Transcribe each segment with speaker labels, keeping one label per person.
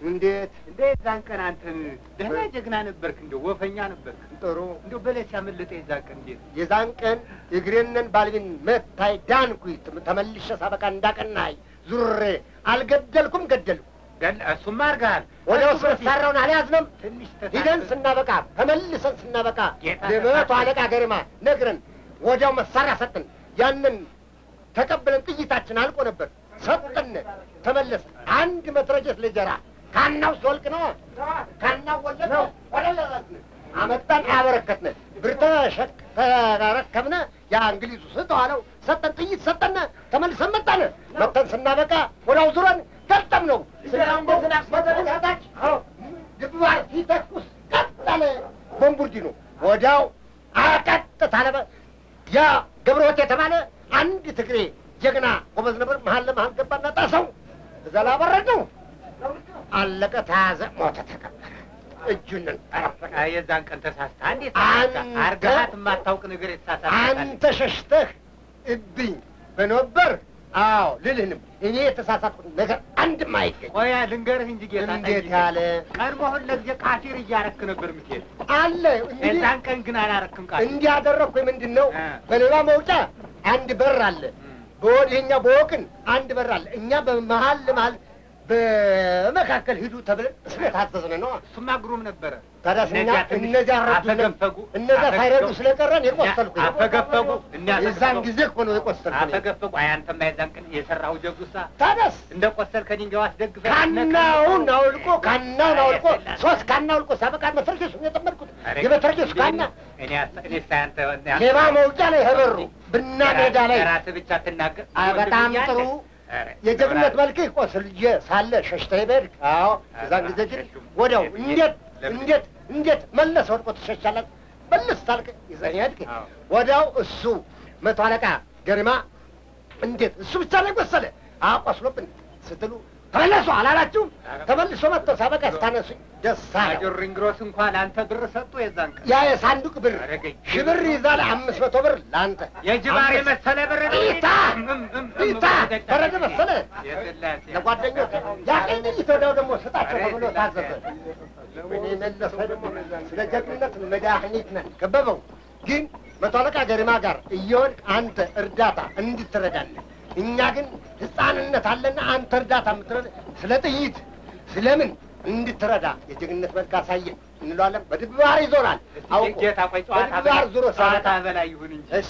Speaker 1: እንዴት
Speaker 2: እንደ የዛን ቀን አንተን ደህና ጀግና ነበርክ፣ እንደ ወፈኛ ነበርክ።
Speaker 1: ጥሩ
Speaker 2: እንደ በለስ ያመለጠ የዛን ቀን እንዴት
Speaker 1: የዛን ቀን እግሬንን ባልቢን መታይ ዳንኩኝ። ተመልሼ ሳበቃ እንዳቀናይ ዙሬ አልገደልኩም፣ ገደልኩ።
Speaker 2: ገል እሱማ አድርገሃል።
Speaker 1: ወደ ውስጥ መሳሪያውን አልያዝንም።
Speaker 2: ትንሽ
Speaker 1: ሂደን ስናበቃ ተመልሰን ስናበቃ
Speaker 2: ጌታ
Speaker 1: ለመቶ አለቃ ገሪማ ነግረን ወዲያው መሳሪያ ሰጥን። ያንን ተቀብለን ጥይታችን አልቆ ነበር ሰጥን። ተመለስ አንድ መትረጀት ልጀራ ካናው ሲወልቅ ነው ካናው ወለቅ ነው ወለለረስን አመጣን አበረከትነ ብር ተሸክ ተረከብነ ያ እንግሊዙ ስተዋለው ሰጠን ጥይት ሰጠነ ተመልሰን መጣነ መጠን ስናበቃ ወዲያው ዙረን ገጠም ነው ስናስመዘታች ግባር ሲተኩስ ቀጠለ ቦምቡርዲ ነው ወዲያው አቀጥታ ነበ ያ ገብረወት የተባለ አንድ ትግሬ ጀግና ጎበዝ ነበር። መሀል ለመሀል ገባና ጣሰው እዛ ላበረድ ነው አለቀ። ተያዘ፣ ሞተ፣ ተቀበረ። እጁንን ጠረፈቀ።
Speaker 2: አይ፣ የዛን ቀን ተሳስተህ እንዴት
Speaker 1: አንተ-
Speaker 2: አርገሃት የማታውቅ ነገር የተሳሳተ
Speaker 1: አንተ ሸሽተህ እብኝ በነበር አዎ ልልህንም እኔ የተሳሳትኩት ነገር አንድም አይገኝ።
Speaker 2: ቆያ ልንገርህ እንጂ ጌታ
Speaker 1: እንዴት
Speaker 2: ጠይቄ።
Speaker 1: ያለ
Speaker 2: ቀድሞህን ለጊዜ ቃፊር እያረክ ነበር የምትሄድ።
Speaker 1: አለ እንግዲህ
Speaker 2: የዛን ቀን ግን አላረክም ቃፊር።
Speaker 1: እንዲያደረግኩ ምንድን ነው
Speaker 2: እ።
Speaker 1: በሌላ መውጫ አንድ በር አለ
Speaker 2: እም።
Speaker 1: በወዲህኛ በወቅን አንድ በር አለ። እኛ በመሀል ለመሀል በመካከል ሂዱ ተብለን ስለታዘዝን ነው።
Speaker 2: እሱማ ግሩም ነበረ።
Speaker 1: ታዲያ እኛ
Speaker 2: እነዚያ ትንሽ
Speaker 1: እነዚያ ረዱ
Speaker 2: አፈገፈጉ
Speaker 1: እነዚያ ሳይረዱ
Speaker 2: አፈገፈጉ።
Speaker 1: ስለቀረን የቆሰልኩ
Speaker 2: አፈገፈጉ እኒያ
Speaker 1: የዛን ጊዜ እኮ ነው የቆሰልኩ።
Speaker 2: አፈገፈጉ። አይ አንተማ የዛን ቀን የሰራው ጀጉሳ
Speaker 1: ታዲያስ
Speaker 2: እንደ ቆሰል ከድንጋዩ አስደግፈህ
Speaker 1: ካናውን አውልቆ ካናውን አውልቆ ሶስት ካና አውልቆ ሳበቃ መትረጌሱን የጠመድኩት የመትረጌሱ ካና
Speaker 2: እኔ አስ- እኔ ሳያንተ
Speaker 1: ሌባ መውጫ ላይ ህበሩ ብና ሜዳ ላይ
Speaker 2: ራስህ ብቻ ትናገር
Speaker 1: አ፣ በጣም ጥሩ የጀግንነት መልክህ ቆስልዬ ሳለ ሸሽተህ በሄድክ። አዎ እዛን ጊዜ ግን ወዲያው እንዴት እንዴት እንዴት መለስ ወድቆ ትሸሻለህ? መለስ ታልክ ይዘህ ሄድክ።
Speaker 2: አዎ።
Speaker 1: ወዲያው እሱ መቶ አለቃ ገሪማ እንዴት እሱ ብቻ ላይ ቆሰለ አቆስሎብን ስትሉ ተመለሱ አላላችሁም? ተመልሶ መጥቶ ሳበቃ ስታነሱኝ ደስ አለው።
Speaker 2: ማጆር ሪንግሮስ እንኳን አንተ ብር ሰጡ የዛን ቀን
Speaker 1: ያ የሳንዱቅ ብር
Speaker 2: አረገኝ።
Speaker 1: ሺህ ብር ይዛል። አምስት መቶ ብር ለአንተ
Speaker 2: የጅባር
Speaker 1: አምስት-
Speaker 2: የመሰለ ብር
Speaker 1: ኢታ ኢታ ፈረደ መሰለ
Speaker 2: የስላሴ
Speaker 1: ለጓደኞች ያቀኝ ወዲያው ደግሞ ስጣቸው ተብሎ ታዘዘ። እኔ መለሰ ደግሞ ስለ ጀግንነት መድኃኒት ነን ከበበው። ግን መቶ አለቃ ገሪማ ጋር እየወድቅ አንተ እርዳታ እንድትረዳለን፣ እኛ ግን ሕፃንነት አለና አንተ እርዳታ የምትረዳ ስለ ጥይት ስለምን እንድትረዳ የጀግንነት መልክ አሳየን እንለዋለን። በድባር ይዞራል አውቆ
Speaker 2: ጌታ ቆይ ጨዋታ
Speaker 1: በድባር ዙሮ
Speaker 2: ጨዋታ
Speaker 1: ሳመጣ
Speaker 2: በላይ ይሁን እንጂ
Speaker 1: እሺ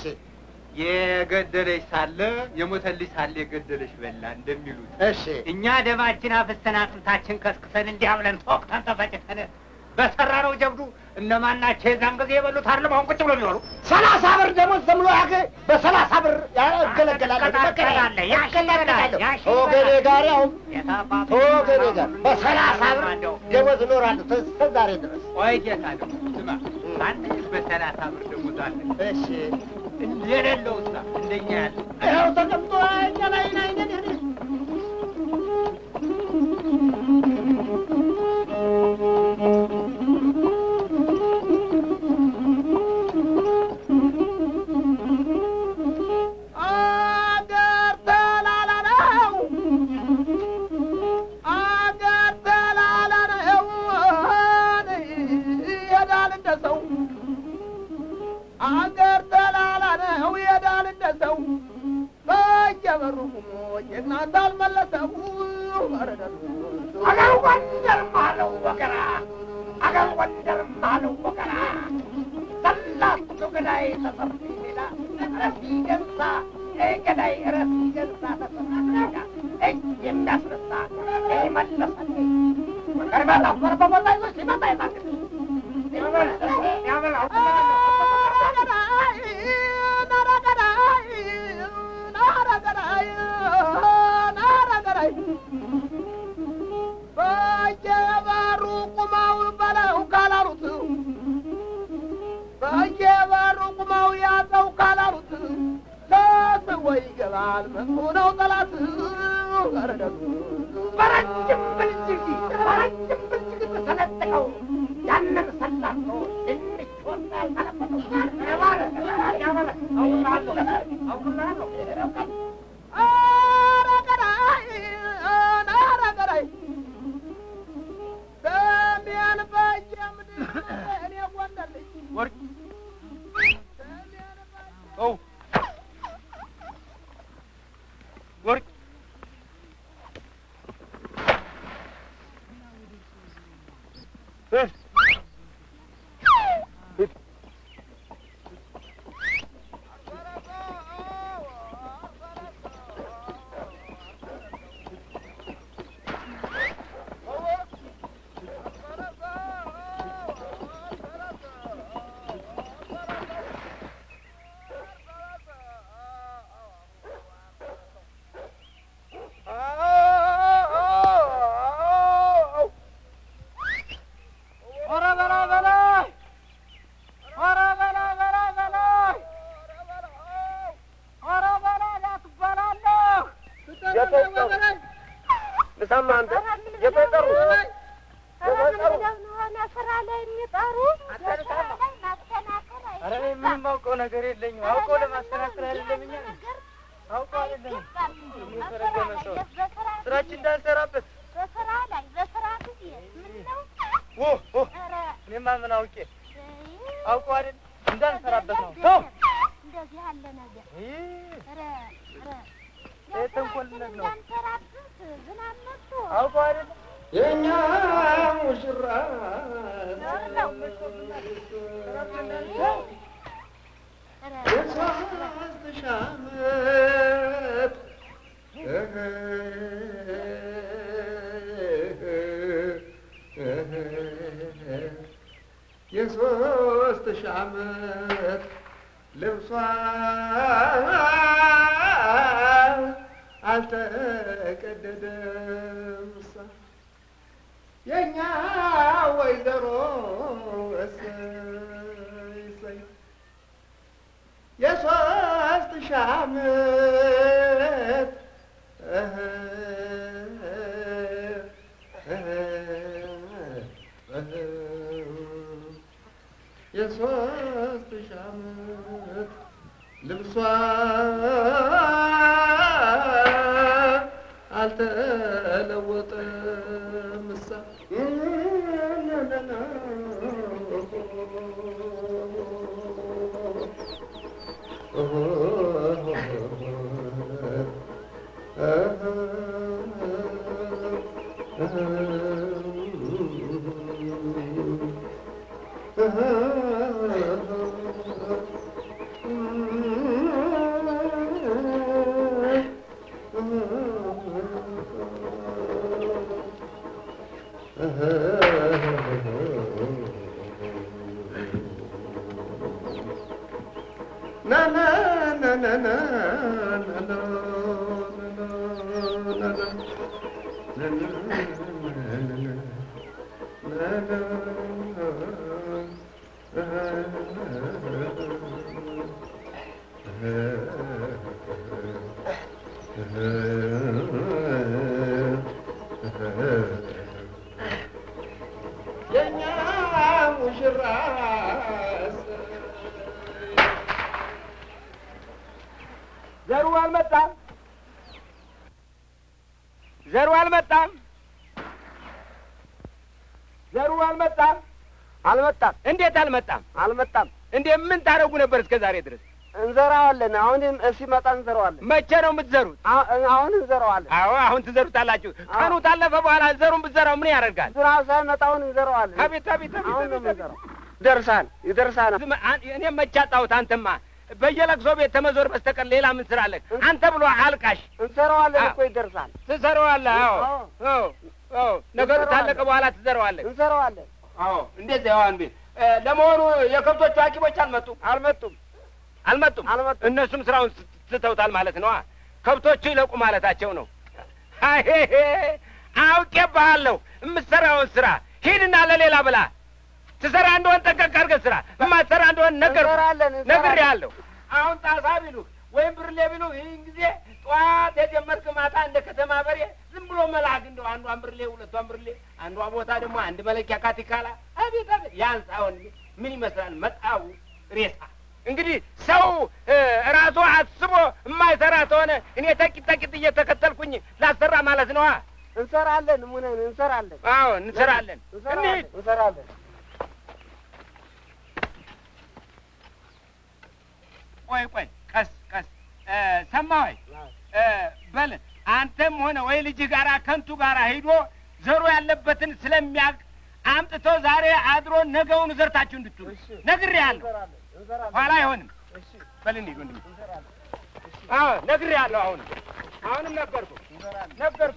Speaker 2: የገደለሽ ሳለ የሞተልሽ ሳለ የገደለሽ በላ እንደሚሉት
Speaker 1: እሺ
Speaker 2: እኛ ደማችን አፍሰን አጥንታችን ከስክሰን እንዲህ ብለን ተወቅተን ተፈጭተን በሰራነው ጀብዱ እነማን ናቸው የዛን ጊዜ የበሉት አይደለም አሁን ቁጭ ብሎ የሚሆኑ
Speaker 1: ሰላሳ ብር ደግሞ ዘምሎ ያገ በሰላሳ ብር ያገለገላል
Speaker 2: ያስቀጣጣለህ፣ ያሽቀጣጣል፣ ያሽቀጣል።
Speaker 1: ወገኔ ጋር ያው
Speaker 2: የታባቱ
Speaker 1: ወገኔ ጋር በሰላሳ ብር ደሞዝ እኖራለሁ እስከ ዛሬ ድረስ።
Speaker 2: ቆይ ጌታ ደግሞ ስማ አንተ በሰላሳ ብር ደግሞ ዛለ
Speaker 1: እሺ
Speaker 2: የሌለው ሳ እንደኛ ያለ
Speaker 1: ይኸው ተቀምጦ እኛ ላይ ናይ ነን ያለ
Speaker 3: አገር ተላላ ነው አገር ተላላ ነው ይሄዳል እንደ ሰው አገር ተላላ ነው ይሄዳል እንደ ሰው በየበሩ ጀግና እንዳልመለሰው
Speaker 1: አገር ወንደርም አለው ወገራ አገር ወንደርም አለው ወገራ ሰላቱ ገዳይ ተሰፊ ሜዳ ረፊ ገንሳ ገዳይ ረፊ ገንሳ ተሰፊ ሜዳ እጅ የሚያስነሳ መለሰ ቀርበላ በርበበላ ይዞ ሲመጣ ይታግል ያበላው
Speaker 3: በየበሩ ቁመው በለው ካላሉት በየበሩ ቁመው ያዘው ካላሉት ተስቦ ይገባል መንጎ ነው ጠላት
Speaker 1: በረጅም ብልጭግ በረጅም ብልጭግ ተሰነጥቀው ያንን ሰላቶ ትንሽ ወጣ
Speaker 3: ኧረ ገዳይ ኧረ ገዳይ ኧረ በላ በላይ ኧረ በላ በላ በላይ ኧረ በላ ላትበላለሁ
Speaker 1: ልሳማ አንተ የተጠሩ
Speaker 4: ስራ ላይ የሚጠሩ ስራ ላይ ማስተናከል
Speaker 3: ኧረ እኔ ምንም አውቀው ነገር የለኝም። አውቀው ለማስተካከል አይደለም እኛ አውቀው አይደለም የተረገመ ሰው ስራችን እንዳንሰራበት
Speaker 4: በስራ ላይ በስራ ጊዜ ምን ነው?
Speaker 3: ኦ ኦ
Speaker 4: ኧረ
Speaker 3: እኔማ ምን አውቄ
Speaker 4: እይ፣
Speaker 3: አውቀው አይደል እንዳንሰራበት ነው።
Speaker 4: እንደዚህ
Speaker 3: ተው
Speaker 4: እንደዚህ ያለ ነገር
Speaker 3: ይህ
Speaker 4: ኧረ ኧረ
Speaker 3: ይህ ተንኮልነት ነው።
Speaker 4: እንዳንሰራበት ዝናብ መጥቶ
Speaker 3: አውቀው አይደል
Speaker 1: የእኛ ሙሽራ
Speaker 4: ኧረ
Speaker 1: የሶስት ሺህ ዓመት የሶስት ሺህ ዓመት ልብሷ አልተቀደደም እሷ የእኛ ወይዘሮ እሰይ እሰይ የሶስት ሺህ ዓመት እህ እህ እህ የሶስት ሺህ ዓመት ልብሷ አልተለወጠም እሳ na na na na na na na na na na የኛ ሙሽራ
Speaker 3: ዘሩ አልመጣም፣ ዘሩ አልመጣም፣ ዘሩ አልመጣም።
Speaker 5: አልመጣም
Speaker 3: እንዴት አልመጣም?
Speaker 5: አልመጣም።
Speaker 3: እንዴ ምን ታደርጉ ነበር እስከ ዛሬ ድረስ?
Speaker 5: እንዘራዋለን። አሁን ሲመጣ እንዘራዋለን።
Speaker 3: መቼ ነው የምትዘሩት?
Speaker 5: አ- አሁን እንዘራዋለን።
Speaker 3: አዎ አሁን ትዘሩታላችሁ። ቀኑ ታለፈ በኋላ ዘሩን ብትዘራው ምን ያደርጋል?
Speaker 5: ዝናብ ሳይመጣ አሁን እንዘራዋለን።
Speaker 3: አቤት አቤት አቤት
Speaker 5: አሁን ነው
Speaker 3: አቤት አቤት።
Speaker 5: የምንዘራው። ይደርሳል ይደርሳል።
Speaker 3: ዝም አን- እኔም መቼ አጣሁት? አንተማ በየለቅሶ ቤት ተመዞር በስተቀር ሌላ ምን ስራ አለህ? አንተ ብሎ አልቃሽ
Speaker 5: እንዘራዋለን
Speaker 3: አ-
Speaker 5: እኮ ይደርሳል።
Speaker 3: ትዘረዋለህ። አዎ
Speaker 5: አዎ።
Speaker 3: አዎ አዎ ነገሩ
Speaker 5: እንዘራዋለን።
Speaker 3: ታለቀ በኋላ ትዘረዋለህ።
Speaker 5: እንዘራዋለን።
Speaker 3: አዎ እንደዚያ ያዋን ቤት ለመሆኑ የከብቶቹ ሐኪሞች አልመጡም?
Speaker 5: አልመጡም
Speaker 3: አልመጡም።
Speaker 5: አልመጡም።
Speaker 3: እነሱም ስራውን ስ- ስተውታል ማለት ነዋ። ከብቶቹ ይለቁ ማለታቸው ነው። አሄሄ አውቄብሃለሁ። የምትሰራውን ስራ ሂድና ለሌላ ብላ። ትሰራ እንደሆን ጠንቀቅ አድርገህ ስራ። የማትሰራ እንደሆን ነገር
Speaker 5: እንሰራለን፣ እንሰራለን።
Speaker 3: ነግሬሃለሁ። አሁን ጣሳ ቢሉህ ወይም ብርሌ ቢሉህ ይህን ጊዜ ጠዋት የጀመርክ ማታ እንደ ከተማ በሬ ዝም ብሎ መላክ እንደው አንዷን ብርሌ ሁለቷን ብርሌ አንዷ ቦታ ደግሞ አንድ መለኪያ ካቲካላ አቤት አቤት ያንስ አሁን ምን ይመስላል መጣው ሬሳ እንግዲህ ሰው እ፣ ራሱ አስቦ የማይሰራ ከሆነ እኔ ተቂት ተቂት እየተከተልኩኝ ላሰራ ማለት ነዋ
Speaker 5: እንሰራለን። ሙነን እንሰራለን።
Speaker 3: አዎ እንሰራለን
Speaker 5: እንሰራለን።
Speaker 3: እንሂድ
Speaker 5: እንሰራለን።
Speaker 3: ቆይ ቆይ ቀስ ቀስ እ፣ ሰማኸኝ እ፣ በል አንተም ሆነ ወይ ልጅ ጋራ ከንቱ ጋራ ሂዶ ዘሩ ያለበትን ስለሚያውቅ አምጥቶ ዛሬ አድሮ ነገውን ዘርታችሁ እንድትሉ ነግሬሃለሁ። ኋላ አይሆንም። በል እንሂድ ወንድሜ። አዎ ነግሬሃለሁ። አሁንም አሁንም ነገርኩ ነገርኩ።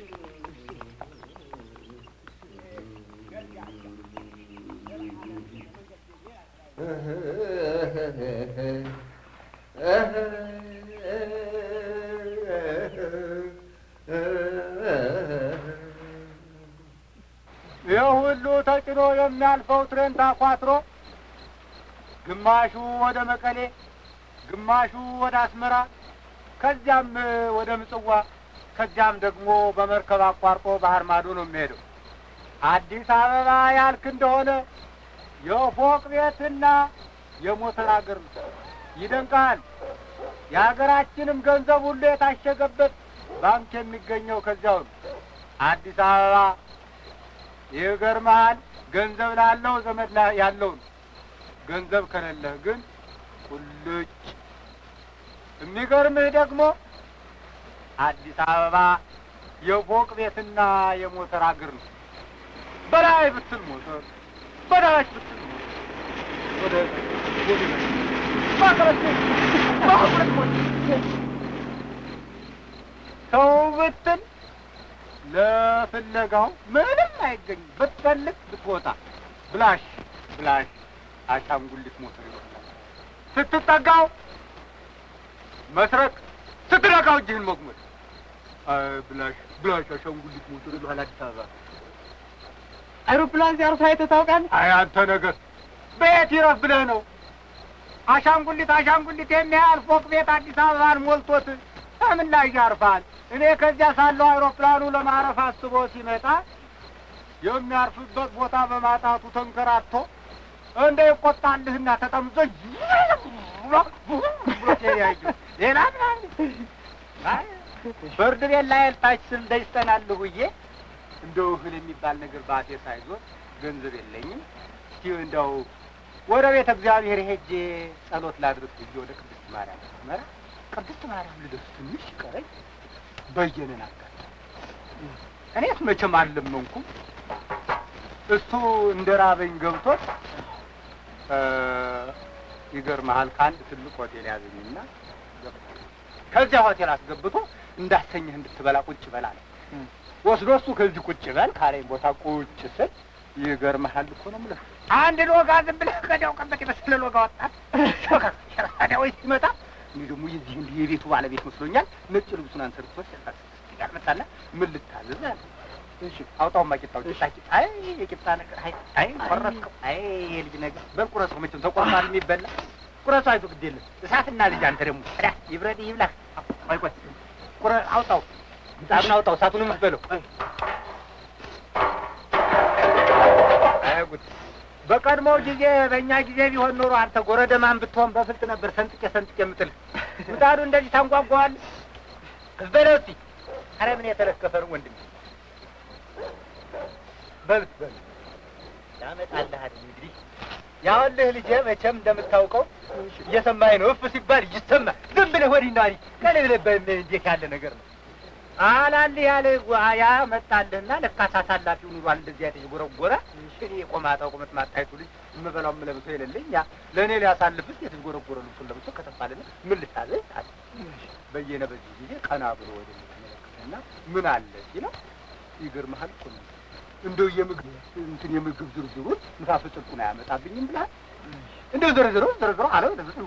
Speaker 2: ይህ ሁሉ ተጭኖ የሚያልፈው ትሬን ታኳትሮ ግማሹ ወደ መቀሌ፣ ግማሹ ወደ አስመራ፣ ከዚያም ወደ ምጽዋ፣ ከዚያም ደግሞ በመርከብ አቋርጦ ባህር ማዶ ነው የሚሄደው። አዲስ አበባ ያልክ እንደሆነ የፎቅ ቤትና የሞተር አገር ነው። ይደንቃል። የሀገራችንም ገንዘብ ሁሉ የታሸገበት ባንክ የሚገኘው ከዚያው ነው። አዲስ አበባ ይገርምሃል። ገንዘብ ላለው ዘመድ ላ- ያለው ነው። ገንዘብ ከሌለህ ግን ቁልጭ። የሚገርምህ ደግሞ አዲስ አበባ የፎቅ ቤትና የሞተር አገር ነው። በላይ ብትል ሞተር፣ በታች ብትል ሞተር፣ ወደ ወደ ባቀረች ባቀረች ሞተር ሰው ብትል ለፍለጋው ምንም አይገኝም። ብትፈልግ ብትወጣ ብላሽ ብላሽ አሻንጉሊት ሞተር ይወጣል። ስትጠጋው መስረቅ፣ ስትነካው እጅህን መጉመጥ። አይ ብላሽ ብላሽ አሻንጉሊት ሞተር ይሏል አዲስ አበባ።
Speaker 5: አይሮፕላን ሲያርፍ አይተህ ታውቃለህ?
Speaker 2: አይ አንተ ነገር ቤት ይረፍ ብለህ ነው። አሻንጉሊት አሻንጉሊት የሚያህል ፎቅ ቤት አዲስ አበባን ሞልቶት ከምን ላይ ያርፋል? እኔ ከዚያ ሳለሁ አይሮፕላኑ ለማረፍ አስቦ ሲመጣ የሚያርፍበት ቦታ በማጣቱ ተንከራቶ እንደ ይቆጣልህና ተጠምዞ ብሎ ተያዩ። ሌላ ምናምን አይ፣ ፍርድ ቤት ላይ ታች ስል ደጅተናል ብዬ እንደው እህል የሚባል ነገር በአፌ ሳይዞር ገንዘብ የለኝም። እስቲ እንደው ወደ ቤተ እግዚአብሔር ሄጄ ጸሎት ላድርግ ብዬ ወደ ቅድስት ማርያም መራ ቅድስት ማርያም ልደርስ ትንሽ ቀረኝ። በየነን አጋጠመኝ። እኔስ መቼም አልለመንኩም። እሱ እንደ ራበኝ ገብቶት እ ይገርምሃል ከአንድ ትልቅ ሆቴል ያዘኝና ገባሁ። ከዚያ ሆቴል አስገብቶ እንዳሰኘህ እንድትበላ ቁጭ በላ ነው ወስዶ እሱ ከዚህ ቁጭ በል ካለኝ ቦታ ቁጭ ስል ይገርምሃል እኮ ነው የምልህ አንድ ሎጋ ዝም ብለህ ከዲያው ቀበት የመሰለ ሎጋ ወጣት ታዲያ ወይ ሲመጣ እኔ ደግሞ የዚህ እንዲህ የቤቱ ባለቤት መስሎኛል። ነጭ ልብሱን አንሰርቶ ጋር መጣና ምን ልታዘዝ አለ። እሺ አውጣውማ ቂጣው ቂጣ ቂጣ አይ የቂጣ ነገር አይ አይ ቆረጥከው አይ የልጅ ነገር በል ቁረሰው መቼም ተቆርጧል የሚበላ ቁረሰው አይቶ ግድ የለም እሳትና ልጅ አንተ ደግሞ ታዲያ ይብረድ ይብላህ ቆይ ቆይ ቁረ አውጣው ምጣዱን አውጣው እሳቱን የምትበለው አይ ጉድ በቀድሞው ጊዜ በእኛ ጊዜ ቢሆን ኖሮ አንተ ጎረደማን ብትሆን በፍልጥ ነበር ሰንጥቄ ሰንጥቄ የምጥል ምጣዱ እንደዚህ ታንጓጓዋል በለው እስኪ ኧረ ምን የተለከፈ ነው ወንድሜ በልት በል ያመጣልህ አይደል እንግዲህ ያውልህ ልጄ መቼም እንደምታውቀው እየሰማኝ ነው እፍ ሲባል ይሰማ ዝም ብለህ ወዲና ወዲህ ቀን ብለህ በ- እንዴት ያለ ነገር ነው አላልህ ያለ ያ መጣልህና ለካ አሳላፊው ኑሯል እንደዚህ አይነት የጎረጎረ እኔ የቆማጣው ቁመት ማታየቱ ልጅ የምበላው የምለብሰው የሌለኝ ያ ለእኔ ሊያሳልፍስ የተጎረጎረ ልብሱን ለብሶ ከተፋልና ምን ልታዘዝ አለ በየነ በዚህ ጊዜ ቀና ብሎ ወደ ተመለከተና ምን አለ ሲለው ይገርምሃል እኮ ነው እንደው የምግብ እንትን የምግብ ዝርዝሩን ንፋስ ጥልቁን አያመጣብኝም ብለሃል እንደው ዘርዝሮ ዘርዝሮ አለ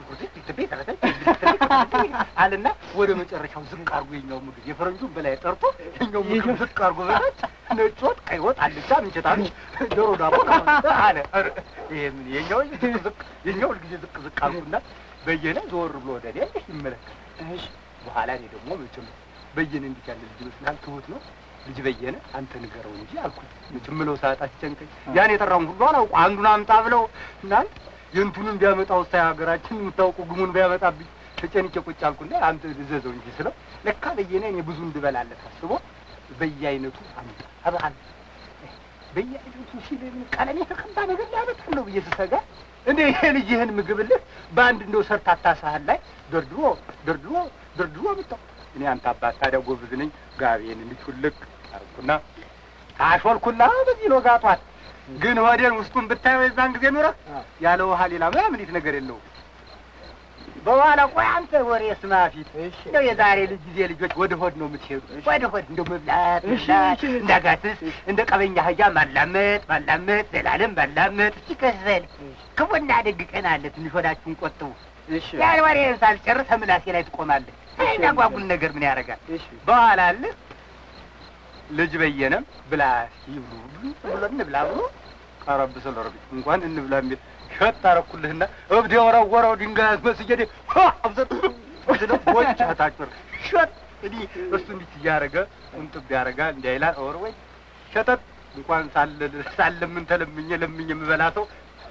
Speaker 2: አለና ወደ መጨረሻው ዝቅ አርጎ የኛው ምግብ የፈረንጁን በላይ ጠርቶ የኛው ምግብ ዝቅ አርጎ በታች ነጭ ወጥ፣ ቀይ ወጥ፣ አልጫ፣ ምንቸት አለ ዶሮ ዳቦ አለ። ኧረ ይሄ ምን የኛው ዝቅ ዝቅ የኛው ሁልጊዜ ዝቅ ዝቅ አልኩና በየነ ዞር ብሎ ወደ እኔ ይመለከት በኋላ እኔ ደግሞ መቼም በየነ እንዲህ ያለ ልጅ ይመስልሃል? ትሁት ነው ልጅ በየነ አንተ ንገረው እንጂ አልኩት። መቼም ምለው ሰዓት አስጨንቀኝ። ያን የጠራውን ሁሉ አላውቁ አንዱን አምጣ ብለው እናንተ የእንቱንም ቢያመጣው ሳይ ሀገራችን የምታውቁ ግሙን ቢያመጣብኝ ተጨንቄ ቁጭ አልኩና አንተ እዘዘው እንጂ ስለው ለካ በየነ እኔ ብዙ እንድበላለት አስቦ በየአይነቱ አምጣ አብአል በየአይነቱ ሲል ምን ቀለም የተቀባ ነገር ሊያመጣለሁ ብዬ ስሰጋ እንደ ይሄ ልጅ ይህን ምግብልህ በአንድ እንደው ሰርታታ ሳህን ላይ ደርድሮ ደርድሮ ደርድሮ አመጣው። እኔ አንተ አባት ታዲያ ጎብዝ ነኝ። ጋቤን እንዲህ ውልቅ አርኩና ታሾልኩና በዚህ ሎጋቷል ግን ሆዴን ውስጡን ብታየው የዛን ጊዜ ኑረህ ያለ ውሃ ሌላ ምናምን ይት ነገር የለውም። በኋላ ቆይ አንተ ወሬ ስማ ፊት እንደው የዛሬ ልጅ ጊዜ ልጆች ወደ ሆድ ነው የምትሄዱ። ወደ ሆድ እንደው መብላት መብላት እንዳጋትስ እንደ ቀበኛ አህያ ማላመጥ ማላመጥ ዘላለም ማላመጥ እስቲ ከዘል ክፉና ደግ ቀን አለ። ትንሽ ሆዳችሁን ቆጥቡ። ያን ወሬ ሳልጨርስ ምላሴ ላይ ትቆማለህ። የሚያጓጉል ነገር ምን ያደርጋል? በኋላ አለ ልጅ በየነም ብላ ይብሉ ብሎ እንብላ ብሎ ቀረብ ስለ ረቢ እንኳን እንብላ የሚል ሸጥ አረኩልህና እብድ የወረወረው ድንጋይ አስመስዬ አብዘት ስለ ቦጭ ታጭር ሸጥ እንዲህ እሱ እንዲህ እያደረገ እንጥብ ያደርጋል እንዲህ ይላል። ኦር ወይ ሸጠጥ እንኳን ሳለ ሳለምን ተለምኜ ለምኜ የምበላ ሰው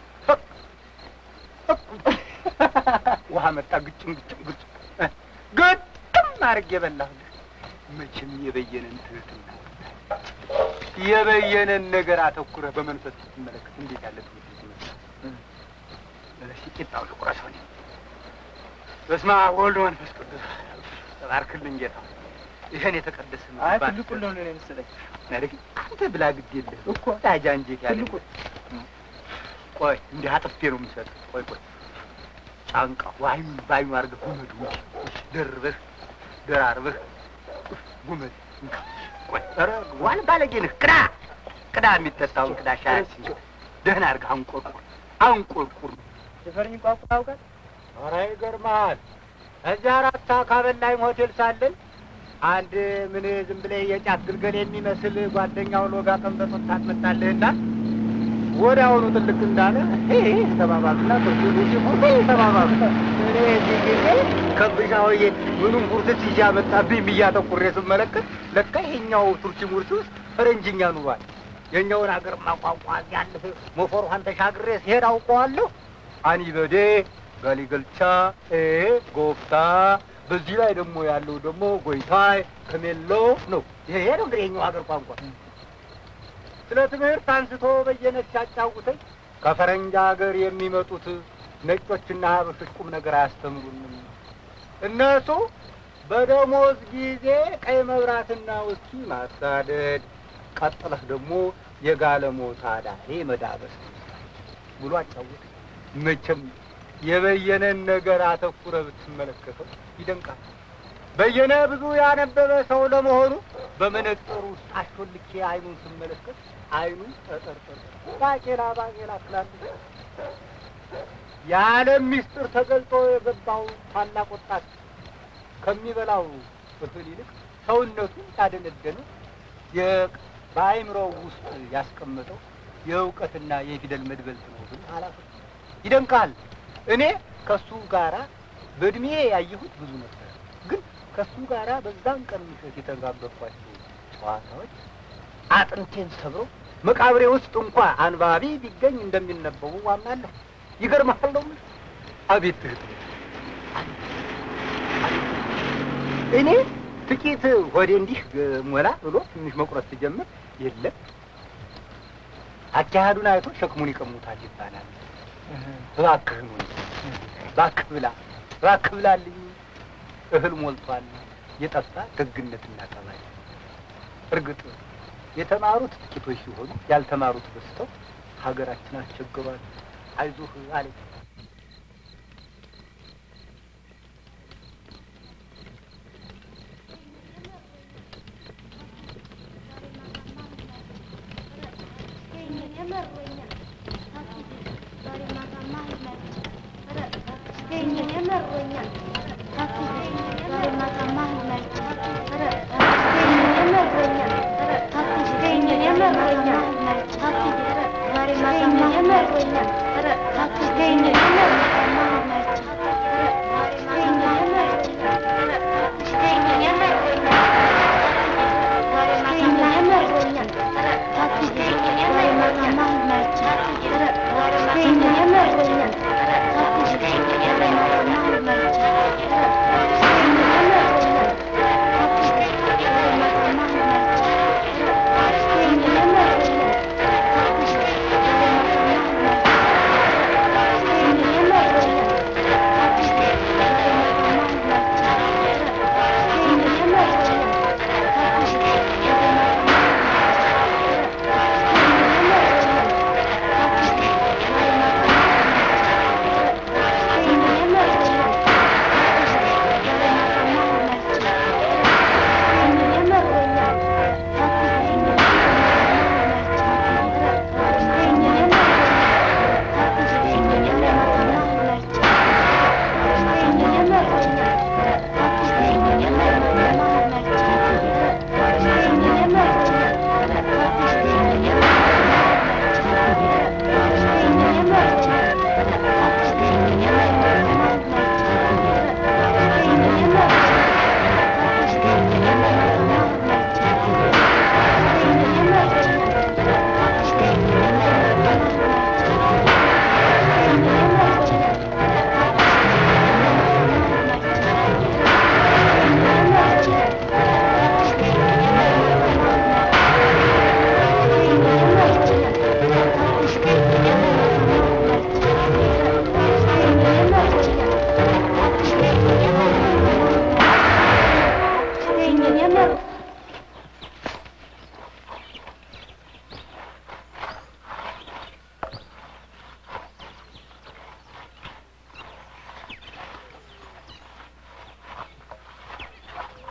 Speaker 2: ውሃ መጣ ግጭም ግጭም ግጭም ግጥም አድርጌ የበላሁልህ መቼም የበየነን ትህትና የበየነን ነገር አተኩረህ በመንፈስ ስትመለከት እንዴት ያለ ትምህርት ይመስላል። እሺ ቂጣው ልቁረሰው እኔ። በስመ አብ ወወልድ ወመንፈስ ቅዱስ ተባርክልኝ ጌታ። ይሄን የተቀደሰ
Speaker 3: አይ
Speaker 2: ምግብ
Speaker 3: ትልቁ ነው ነው የመሰለኝ።
Speaker 2: አድርግ። አንተ ብላ ግድ የለህ እኮ ታጃ እንጀት ያለ ቆይ እንዲህ አጥፌ ነው የምሰጥህ። ቆይ ቆይ ጫንቃ ዋይም ባዩ አድርገህ ጉመድ ውጭ ደርበህ ደራርበህ ጉመድ እንካ። ቆይ ኧረ ዋል ባለጌ ነህ። ቅዳ ቅዳ የሚጠጣውን ቅዳ ሻያችን ደህና አድርገህ አንቆርቁር አንቆርቁር።
Speaker 3: የፈረኝ ቋንቋ ታውቃል?
Speaker 2: ኧረ ይገርምሃል። እዚያ አራት ካበላይም ሆቴል ሳለን አንድ ምን ዝም ብለህ የጫት ግልገል የሚመስል ጓደኛው ሎጋ ቀንበጥ ወጣት መጣልህና ወዲያውኑ ጥልቅ እንዳለ ተባባሉና ተባባሉ። እኔ እዚህ ጊዜ ከብሻውዬ ምኑም ቁርስት ይዤ አመጣብኝ ብዬ አተኩሬ ስመለከት ለካ ይሄኛው ቱርኪ ሙርሲ ውስጥ ፈረንጅኛ ኑሯል። የኛውን ሀገር ማቋቋ ያለፈ ሞፈሯን ተሻግሬ ሲሄድ አውቀዋለሁ። አኒበዴ ጋሊገልቻ ኤ ጎፍታ በዚህ ላይ ደግሞ ያለው ደግሞ ጎይታይ ከሜሎ ነው። ይሄ ነው እንግዲህ የኛው ሀገር ቋንቋ። ስለ ትምህርት አንስቶ በየነ ሲያጫውተኝ ከፈረንጅ ሀገር የሚመጡት ነጮችና ሀበሾች ቁም ነገር አያስተምሩንም። እነሱ በደሞዝ ጊዜ ቀይ መብራትና ውስኪ ማሳደድ፣ ቀጥለህ ደግሞ የጋለሞታ ዳሬ መዳበስ ብሎ አጫውት። መቼም የበየነን ነገር አተኩረ ብትመለከተው ይደንቃል። በየነ ብዙ ያነበበ ሰው ለመሆኑ በመነጽሩ ውስጥ አሾልኬ አይኑን ስመለከት አይኑ ጠጠርጠር ባቄላ ባቄላ ትላለች። የዓለም ሚስጥር ተገልጦ የገባው ታላቅ ወጣት ከሚበላው እህል ይልቅ ሰውነቱ ያደነደነው የ- በአእምሮው ውስጥ ያስቀመጠው የእውቀትና የፊደል መድበልት ነው ግን አላፈ ይደንቃል። እኔ ከሱ ጋራ በእድሜ ያየሁት ብዙ ነበር፣ ግን ከሱ ጋራ በዛን ቀን ምሽት የተጋበኳቸው ጨዋታዎች አጥንቴን ሰብረው መቃብሬ ውስጥ እንኳ አንባቢ ቢገኝ እንደሚነበቡ አምናለሁ። ይገርምሃል ነው የምልህ። አቤት ትህትና! እኔ ጥቂት ሆዴ እንዲህ ሞላ ብሎ ትንሽ መቁረጥ ሲጀምር የለም አካሄዱን አይቶ ሸክሙን ይቀሙታል ይባላል። እባክህን ወንድ እባክህ ብላ እባክህ ብላልኝ እህል ሞልቷል። የጠፋ ደግነትና ጠባይ። እርግጥ የተማሩት ጥቂቶች ሲሆኑ ያልተማሩት በዝተው ሀገራችን አስቸግሯል። አይዞህ አለኝ።
Speaker 4: Thank you.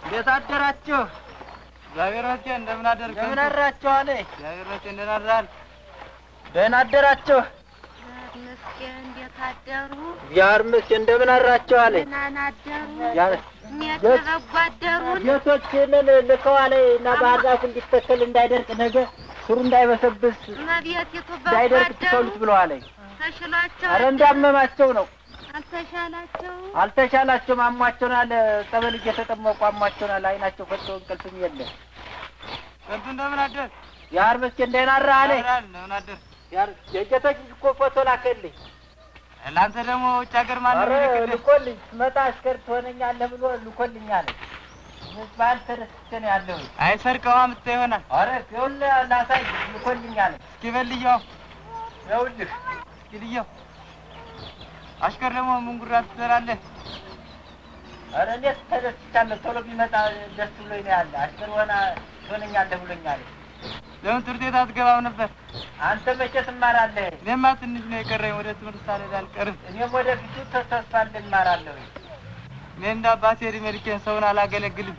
Speaker 2: እንዴት አደራችሁ?
Speaker 6: እግዚአብሔር ይመስገን። እንደምን አደርክ?
Speaker 2: እንደምን አድራችሁ አለ።
Speaker 6: እግዚአብሔር ይመስገን። እንደምን አድራል?
Speaker 2: ደህና አደራችሁ?
Speaker 4: መስገን እንዴት አደሩ?
Speaker 2: እግዚአብሔር ይመስገን። እንደምን አድራችሁ አለ።
Speaker 4: ደህና አደሩ?
Speaker 2: ያ
Speaker 4: እኔት
Speaker 2: የት-
Speaker 4: በጎ አደሩን?
Speaker 2: ጌቶችንን ልከዋለ እና ባህር ዛፍ እንዲተከል እንዳይደርቅ ነገ ስሩ እንዳይበሰብስ
Speaker 4: እመቤቲቱ በጎ
Speaker 2: እንዳይደርቅ
Speaker 4: አደሩ?
Speaker 2: ትተውሉት ብለዋለ።
Speaker 4: ተሽሏቸው
Speaker 2: አረ እንዳመማቸው ነው።
Speaker 4: አልተሻላቸውም?
Speaker 2: አልተሻላቸውም። አሟቸውናል። ጸበል እየተጠመቁ አሟቸውናል። አይናቸው ፈጥቶ እንቅልፍም የለም።
Speaker 6: ከንቱ እንደምን አደር?
Speaker 2: ያር መስገን ደህና አድረህ አለ።
Speaker 6: አድራል። እንደምን አደር?
Speaker 2: ያር የጌቶች ልጅ እኮ ፎቶ ላከልኝ።
Speaker 6: ለአንተ ደግሞ ውጭ ሀገር ማን ነው
Speaker 2: አረ
Speaker 6: የሚልክልህ?
Speaker 2: ልኮልኝ ስመጣ አሽከር ትሆነኛለህ ብሎ ልኮልኝ አለ። በዓል ተደስቼ ነው ያለሁኝ።
Speaker 6: አይ ሰርቀዋ ምታ ይሆናል።
Speaker 2: አረ ይኸውልህ ላሳይ ልኮልኝ አለ።
Speaker 6: እስኪ በልየው፣
Speaker 2: ይኸውልህ
Speaker 6: እስኪ ልየው። አሽከር ደግሞ ምን ጉራ ትሰራለህ?
Speaker 2: አረ እንዴት ተደስቻለሁ። ቶሎ ቢመጣ ደስ ብሎኝ ነው ያለ። አሽከር ሆና ትሆነኛለህ ብሎኛል።
Speaker 6: ለምን ትምህርት ቤት አትገባም ነበር?
Speaker 2: አንተ መቼ ትማራለህ?
Speaker 6: እኔማ ትንሽ ነው የቀረኝ። ወደ ትምህርት ሳልሄድ አልቀርም።
Speaker 2: እኔም ወደፊቱ ተስፋ እንማራለሁ።
Speaker 6: እኔ እንደ አባቴ እድሜ ልኬን ሰውን አላገለግልም።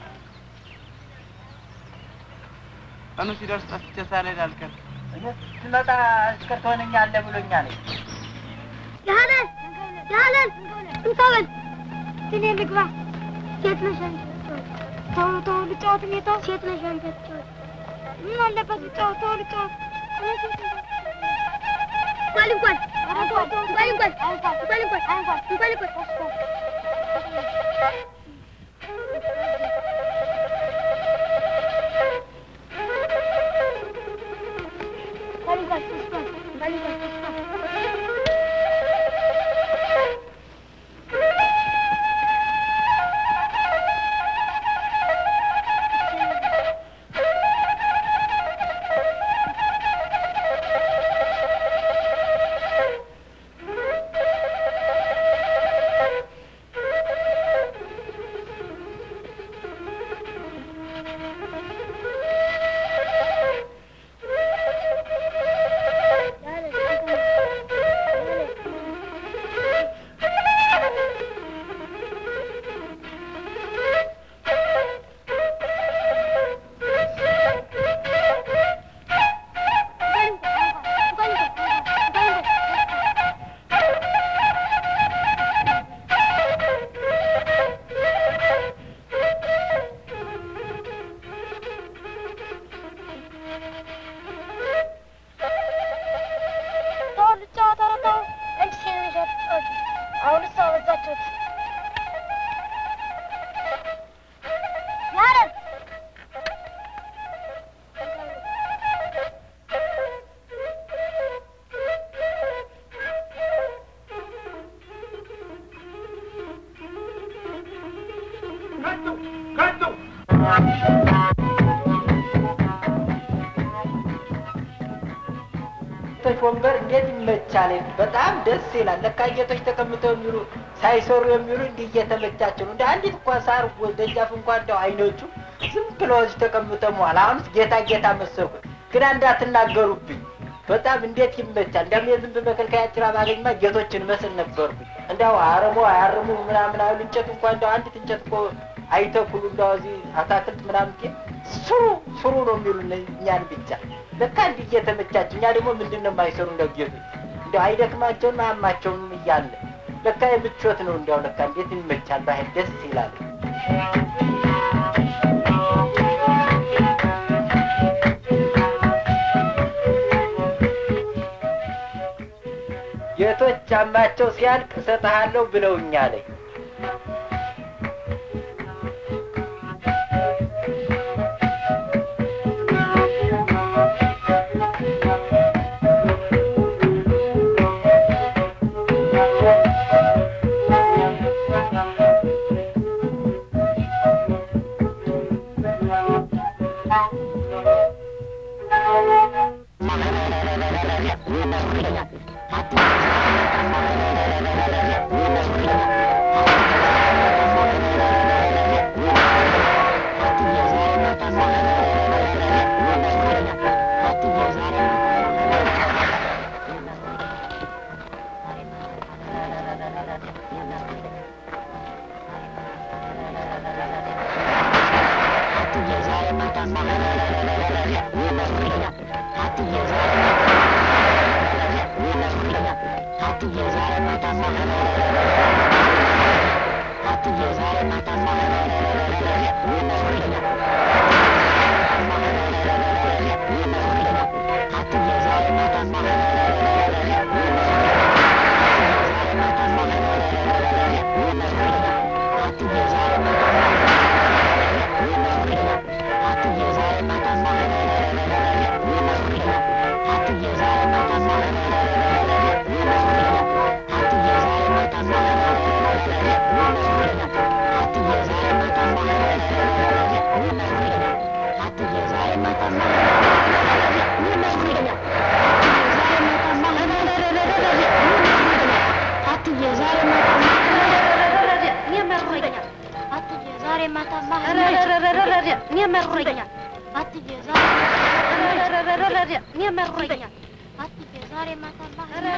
Speaker 6: ቀኑ ሲደርስ ጠፍቼ ሳልሄድ አልቀርም።
Speaker 2: እኔ ስመጣ አሽከር ትሆነኛለህ ብሎኛል።
Speaker 4: ያለን ያለን እንተበል እኔ ልግባ። ሴት ነሽ አንቺ። ተው ተው ልጫወት እኔ ተው ሴት ነሽ አንቺ አትጫወት። ምን አለበት ልጫወት ተው ልጫወት። እኔ ሴት ነኝ። እንኳን እንኳን እንኳን እንኳን እንኳን እንኳን እንኳን እንኳን እንኳን ተው ልጫወት፣ ኧረ ተው። አንቺ ሴት ነሽ አትጫወቺ። አሁንስ አበዛችሁት። ያረን
Speaker 2: ጌቶች ወንበር እንዴት ይመቻል! በጣም ደስ ይላል። ለካ ጌቶች ተቀምጠው የሚሉ ሳይሰሩ የሚሉ እንዲህ እየተመቻቸው ነው። እንደ አንዲት እንኳ ሳር ወ- ደጃፍ እንኳ እንደው አይኖቹ ዝም ብለው እዚህ ተቀምጠው መዋል። አሁንስ ጌታ ጌታ መሰልኩ፣ ግን እንዳትናገሩብኝ። በጣም እንዴት ይመቻል! እንዲያውም የዝንብ መከልከያ ጭራ ባገኝማ ጌቶችን መስል ነበርኩኝ። እንዲያው አረሞ አያርሙ ምናምን አይሉ እንጨት እንኳ እንደው አንዲት እንጨት እኮ አይተኩሉ እንደው እዚህ አታክልት ምናምን ግን ስሩ ስሩ ነው የሚሉ እኛን ብቻ ለካ እንዲህ እየተመቻች እኛ ደግሞ ምንድን ነው የማይሰሩ እንደው ጌቶች እንደው አይደክማቸውን አያማቸውንም እያለ ለካ የምቾት ነው እንዲያው ለካ እንዴት ይመቻል ባህል ደስ ይላል ጌቶች ጫማቸው ሲያልቅ እሰጥሃለሁ ብለውኛለኝ
Speaker 4: ዛሬ ማታማ እኔ መሮኛል። አትዬ እኔ መሮኛል። አትዬ ዛሬ ማታማ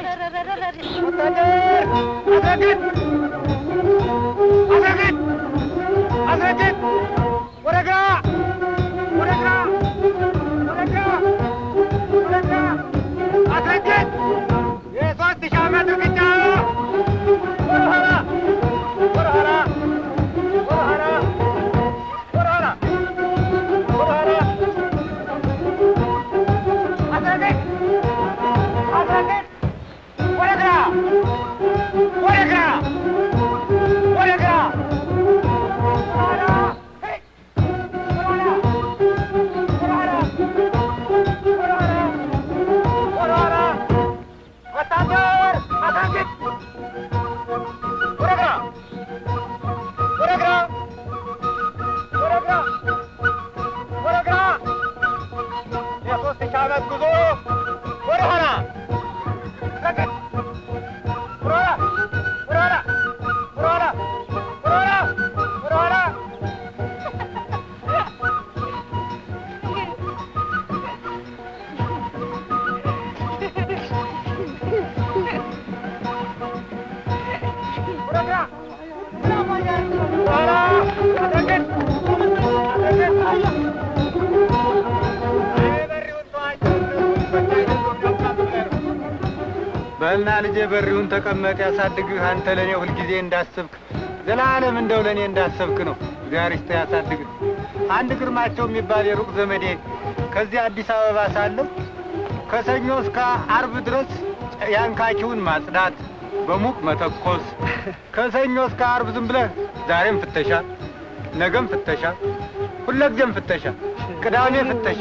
Speaker 2: በልና ልጄ በሪውን ተቀመጥ ያሳድግህ አንተ ለእኔ ሁልጊዜ እንዳሰብክ ዘላለም እንደው ለእኔ እንዳሰብክ ነው። እግዚአብሔር ይስጥህ ያሳድግህ። አንድ ግርማቸው የሚባል የሩቅ ዘመዴ ከዚህ አዲስ አበባ ሳለሁ ከሰኞ እስከ አርብ ድረስ ያንካኪውን ማጽዳት፣ በሙቅ መተኮስ፣ ከሰኞ እስከ አርብ ዝም ብለህ ዛሬም ፍተሻ፣ ነገም ፍተሻ፣ ሁለጊዜም ፍተሻ፣ ቅዳሜ ፍተሻ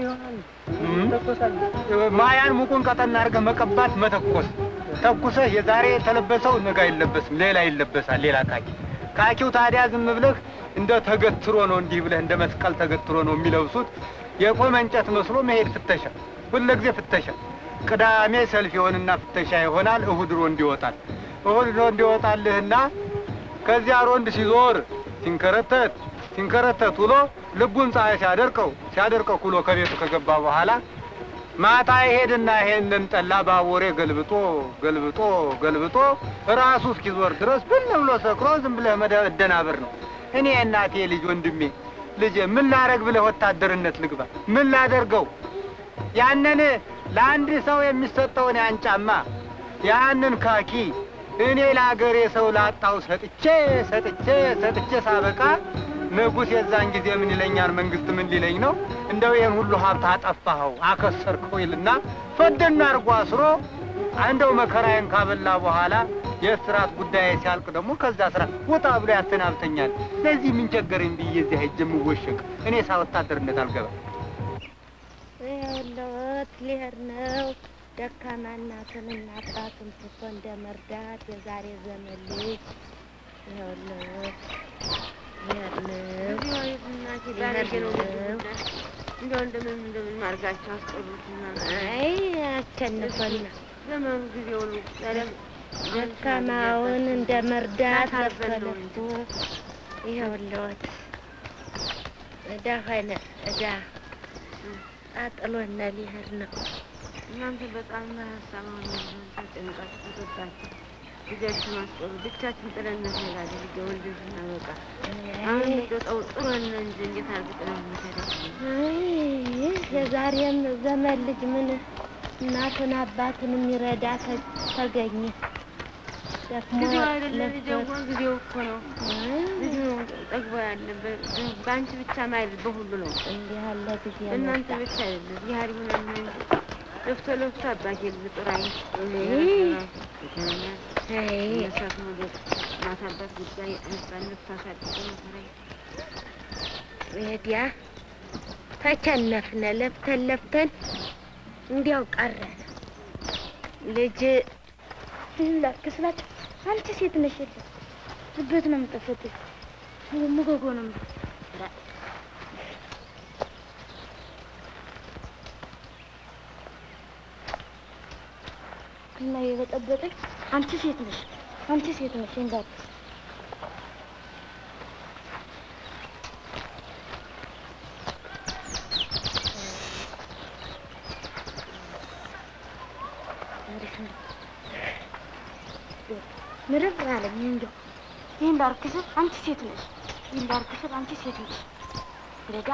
Speaker 2: እም፣ ማያን ሙቁን ቀጠና አድርገህ መቀባት፣ መተኮስ። ተኩሰህ የዛሬ የተለበሰው ነገ አይለበስም፣ ሌላ ይለበሳል፣ ሌላ ካኪ። ካኪው ታዲያ ዝም ብለህ እንደ ተገትሮ ነው፣ እንዲህ ብለህ እንደ መስቀል ተገትሮ ነው የሚለብሱት። የቆመ እንጨት መስሎ መሄድ ፍተሻ፣ ሁልጊዜ ፍተሻ። ቅዳሜ ሰልፍ ይሆንና ፍተሻ ይሆናል። እሁድ ሮንድ ይወጣል። እሁድ ሮንድ ይወጣልህና ከዚያ ሮንድ ሲዞር ሲንከረተት ሲንከረተት ውሎ ልቡን ፀሐይ ሲያደርቀው ሲያደርቀው ኩሎ ከቤቱ ከገባ በኋላ ማታ ይሄድና ይሄንን ጠላ ባቦሬ ገልብጦ ገልብጦ ገልብጦ ራሱ እስኪዞር ድረስ ብን ብሎ ሰክሮ ዝም ብለህ መደናበር ነው። እኔ እናቴ ልጅ ወንድሜ ልጄ ምን ላረግ ብለህ ወታደርነት ልግባ? ምን ላደርገው? ያንን ለአንድ ሰው የሚሰጠውን ያን ጫማ ያንን ካኪ እኔ ለአገሬ ሰው ላጣው ሰጥቼ ሰጥቼ ሰጥቼ ሳበቃ ንጉሥ የዛን ጊዜ ምን ይለኛል? መንግስት ምን ሊለኝ ነው? እንደው ይህን ሁሉ ሀብት አጠፋኸው አከሰርከው ይልና ፈደና አርጎ አስሮ እንደው መከራዬን ካበላ በኋላ የእስራት ጉዳይ ሲያልቅ ደግሞ ከዛ ስራ ውጣ ብሎ ያሰናብተኛል። ለዚህ ምን ቸገረኝ ብዬ እዚያ ሄጄ የምወሸቅ እኔ ሳ ወታደርነት አልገባም።
Speaker 4: ይኸውልዎት ሊሄድ ነው። ደካማ እናትንና አባትን ትቶ እንደ መርዳት የዛሬ ዘመን ልጅ ይኸውልዎት ሊሄድ ነው። ሊሄድ ነው።
Speaker 7: እንደው እንደምን እንደምን አድርጋችሁ አስቀሩትና
Speaker 4: አይ አቸንፈና
Speaker 7: ዘመኑ ጊዜ ሁሉ ታዲያ
Speaker 4: ደካማውን እንደ መርዳት
Speaker 7: አልበለው
Speaker 4: አፈለግኩ። ይኸውልዎት እዳ ሆነ እዳ አጥሎነ ሊሄድ ነው።
Speaker 7: እናንተ በጣም ሀሳባውን ተጨንቃችሁ ተሰጣችሁ ልጃችሁ ማስቀሩ ብቻችን ጥለን እንሄዳለን። ልጅ ወልደሽ እናበቃ አሁን እንደው ጠው ጥሩን እንጂ እንዴት አድርገን ጥለን እንሄዳለን?
Speaker 4: አይ የዛሬም ዘመን ልጅ ምን እናቱን አባቱን የሚረዳ ተ- ተገኘ።
Speaker 7: ጊዜው አይደለም ልጄዋ፣ ጊዜው እኮ ነው። ልጁ ነው ጠግቦ ያለ በ- በአንቺ ብቻ ማለት በሁሉ ነው።
Speaker 4: እንዲህ ያለ ጊዜ
Speaker 7: እናንተ ብቻ አይደለም ያህል ሆነ ነው እንጂ ለፍቶ ለፍቶ አባቴ ልጥራኝ መሳት ሞገድ ማሳባት ጉዳይ ህፃን ልብስ አሳድጎ መከራኝ
Speaker 4: ወዲያ ተቸነፍነ ለፍተን ለፍተን እንዲያው ቀረን። ልጅ ላክስላቸው አንቺ ሴት ነሽ የለ ልቤት ነው የምጠፈት ሙጎጎ ነው የምጠ- እና የበጠበጠኝ አንቺ ሴት ነሽ አንቺ ሴት ነሽ እንዳት ምርር አለኝ እንደው ይህን ላርክስል አንቺ ሴት ነሽ ይህን ላርክስል አንቺ ሴት ነሽ ረጋ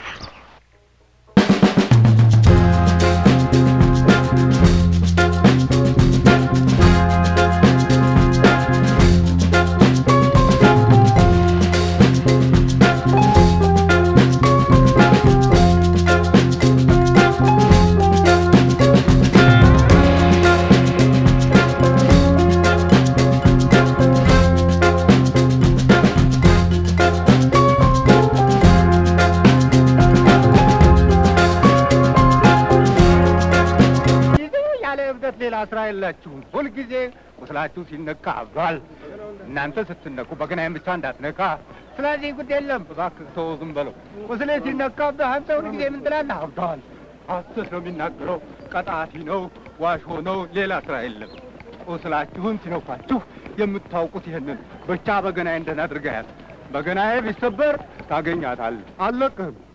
Speaker 2: ጊዜ ያለ እብደት ሌላ ስራ የላችሁም። ሁልጊዜ ቁስላችሁ ሲነካ አብዷል። እናንተ ስትነኩ በገናዬን ብቻ እንዳትነካ። ስለዚህ ጉድ የለም እባክህ ተወው፣ ዝም በለው። ቁስሌ ሲነካብህ አንተ ሁልጊዜ ምን ትላለህ? አብዷል። ሐሰት ነው የሚናገረው፣ ቀጣፊ ነው፣ ዋሾ ነው፣ ሌላ ስራ የለም። ቁስላችሁን ሲነኳችሁ የምታውቁት ይህንን ብቻ በገናዬን ደህና አድርገህ ያዝ። በገናዬ ቢሰበር ታገኛታለህ። አልለቅህም።